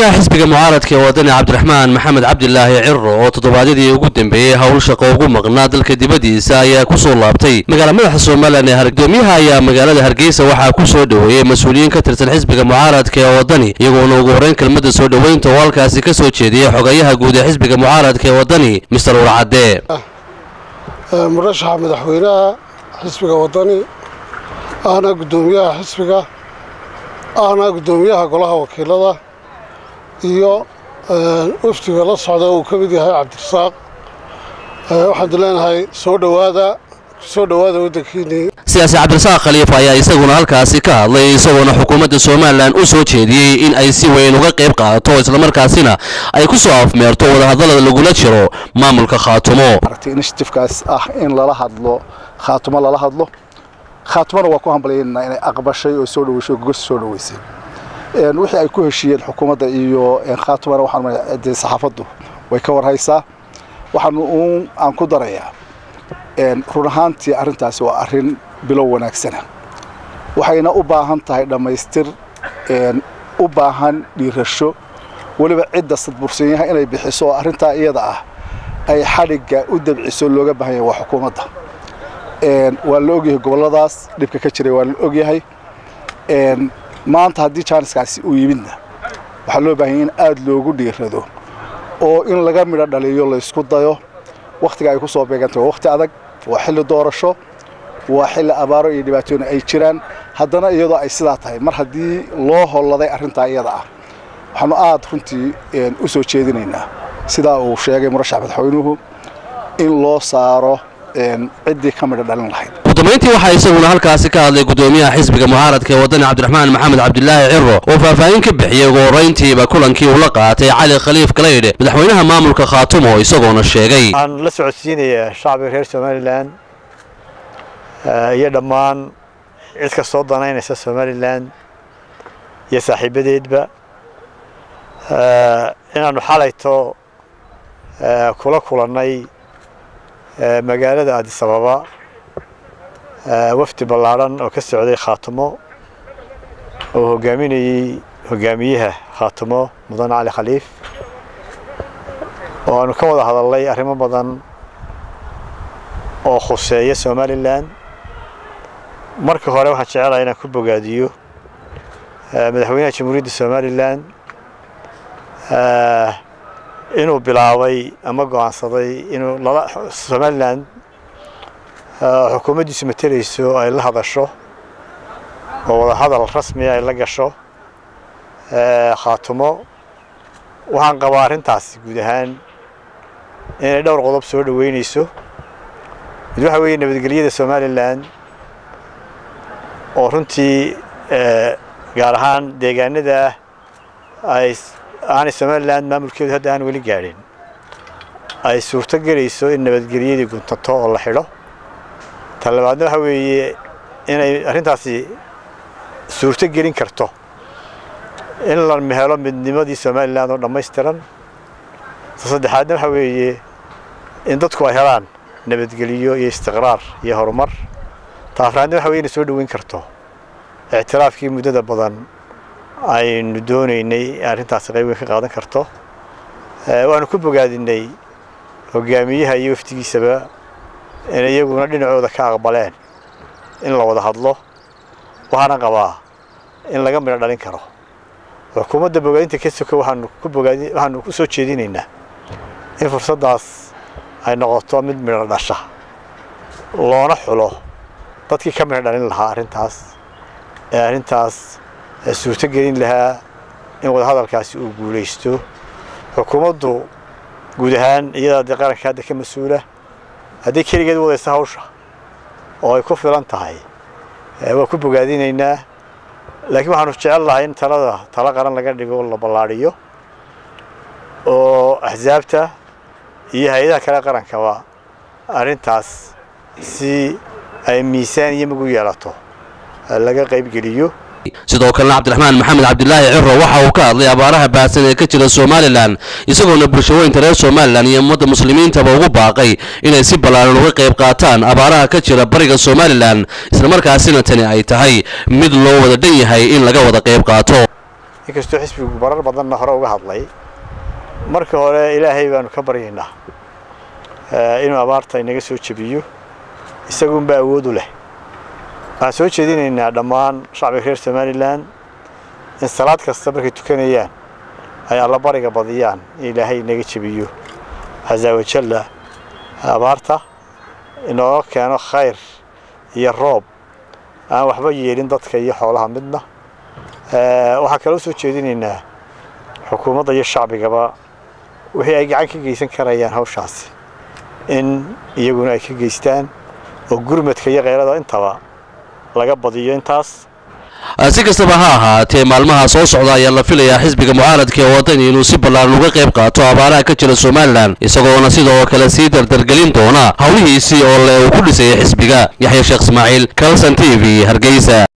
gudoomiyaha xisbiga mucaaradka ee wadani cabdiraxmaan maxamed cabdilaahi ciro oo toddobaadyadii ugu dambeeyey howl shaqo ugu maqnaa dalka dibaddiisa ayaa ku soo laabtay magaala madaxa somalilan ee gudoomiyaha ayaa magaalada hargeysa waxaa ku soo dhoweeyey mas-uuliyiin ka tirsan xisbiga mucaaradka ee wadani iyagoona ugu horreyn kelmadda soo dhoweynta oo halkaasi ka soo jeediyey xogayaha guud ee xisbiga mucaaradka ee wadani mister urcadde murashaxa madaxweynaha xisbiga wadani ahna gudoomiyaha xisbiga ahna gudoomiyaha golaha wakiilada iyo wafdiga la socda uu ka mid yahay cabdirasaaq waxaanu leenahay soo dhowaada soo dhowaada waddankiinii siyaasi cabdirasaaq khaliif ayaa isaguna halkaasi ka hadlay isagoona xukuumadda somalilan u soo jeediyey in ay si weyn uga qayb qaadato islamarkaasina ay ku soo afmeerto wadahadallada lagula jiro maamulka khaatumo initiatifkaas ah in lala hadlo khaatumo lala hadlo khaatumona waa ku hambalyaynaa inay aqbashay oo soo dhaweyshay oo gogosi soo dhaweysay wixii ay ku heshiiyeen xukuumadda iyo khaatumana waxaan dee saxaafaddu way ka warhaysaa waxaanu uun aan ku darayaa run ahaantii arrintaasi waa arrin bilow wanaagsana waxayna u baahan tahay dhammaystir u baahan dhiirasho weliba cidda sadbursan yahay inay bixiso oo arrintaa iyada ah ay xadhigga u dabciso looga baahan yahay waa xukuumadda waa la ogyahay gobolladaas dhibka ka jiray waa la ogyahay maanta haddii jaaniskaasi uu yimidna waxaa loo baahanya in aada loogu dhiirado oo in laga midho dhaliyo laysku dayo wakhtiga ay ku soo beegantahy waa wakhti adag waa xilli doorasho waa xilli abaaro iyo dhibaatooyin ay jiraan haddana iyadoo ay sidaa tahay mar haddii loo holladay arrintaa iyada ah waxaanu aada runtii u soo jeedinaynaa sidaa uu sheegay murashax madaxweynuhu in loo saaro ciddii ka midho dhalin lahayd udambayntii waxaa isaguna halkaasi ka hadlay gudoomiyaha xisbiga mucaaradka ee wadani cabdiraxmaan maxamed cabdilaahi ciro oo faahfaahin ka bixiyey ugu horrayntiiba kulankii uu la qaatay cali khaliif galaydhe madaxweynaha maamulka khaatumo isagoona sheegay waxaan la socodsiinayaa shacbiga reer somalilan iyo dhammaan cid kastoo danaynaysa somalilan iyo saaxiibadeedba inaannu xalayto kula kulannay magaalada adisababa wafdi ballaadhan oo ka socday khaatumo oo hogaaminayey hogaamiyaha khaatumo mudan cali khaliif oo aanu ka wada hadalnay arrimo badan oo khuseeya somalilan marka hore waxaan jecelahay inaan ku bogaadiyo madaxweynaha jamhuuriyadda somalilan inuu bilaabay ama go'aansaday inuu somalilan xukuumaddiisu matelayso ay la hadasho oo wada hadal rasmiya ay la gasho khaatumo waxaan qabaa arrintaasi guud ahaan inay dhowr qodob soo dhoweynayso mid waxa weeye nabadgelyada somalilan oo runtii gaar ahaan deegaanada ay aanay somalilan maamulkeedu hadda aan weli gaadhin ay suurto gelayso in nabadgelyadii guntato oo la xidho ta labaadna waxa weeye inay arrintaasi suurto gelin karto in la helo midnimadii somalilan oo dhammaystiran ta saddexaadna waxa weeye in dadku ay helaan nabadgelyo iyo istiqraar iyo horumar ta afraadna waxa weye inay soo dhoweyn karto ictiraafkii muddada badan aynu doonaynay arrintaasi qayb weyn ka qaadan karto waanu ku bogaadinay hogaamiyaha iyo wafdigiisaba in iyaguna dhinacooda ka aqbaleen in la wada hadlo waxaana qabaa in laga midho dhalin karo xukuumadda bogaadinta ka soka waxaanu ku bogaadi waxaanu ku soo jeedinaynaa in fursaddaas ay noqoto mid midho dhasha loona xulo dadkii ka midho dhalin lahaa arrintaas ee arrintaas suurto gelin lahaa in wadahadalkaasi uu guulaysto xukuumaddu guud ahaan iyadaa dee qaranka hadda ka mas-uula haddii keligeed wadaysa hawsha oo ay ku filan tahay waa ku bogaadinaynaa laakiin waxaanu jecel lahay in talada talo qaran laga dhigo la ballaadhiyo oo axsaabta iyo hay-adaha kale qarankaba arrintaas si ay miisaan iyo magu yeelato laga qaybgeliyo sidoo kalena cabdiraxmaan maxamed cabdilaahi ciro waxa uu ka hadlay abaaraha baahsan ee ka jira somalilan isagoona bulshaweynta reer somalilan iyo ummadda muslimiintaba ugu baaqay inay si ballaaran uga qayb qaataan abaaraha ka jira bariga somalilan islamarkaasina tani ay tahay mid loo wada dhan yahay in laga wada qayb qaato inkastoo xisbigu barar badanna hore uga hadlay marka hore ilaahay baanu ka baryaynaa inuu abaarta inaga soo jebiyo isagunba awood u leh waxaan soo jeedinaynaa dhammaan shacbiga reer somalilan in salaad kasta markay tukanayaan ay allabariga badiyaan in ilaahay inaga jebiyo caza wajalla abaarta inooga keeno khayr iyo roob aan waxba yeelin dadka iyo xoolaha midna waxaa kaloo soo jeedinaynaa xukuumadda iyo shacbigaba wixii ay gacan ka geysan karayaan hawshaasi in iyaguna ay ka geystaan oo gurmadka iyo keylada intaba laga badiyo intaas si kastaba ha ahaatee maalmaha soo socda ayaa la filayaa xisbiga mucaaradka ee wadani inuu si ballaaran uga qayb qaato abaaraha ka jira somalilan isagoona sidoo kale sii dardargelin doona howlihiisii oo le uu ku dhisaya xisbiga yaxya sheekh ismaaciil kalson t v hargeysa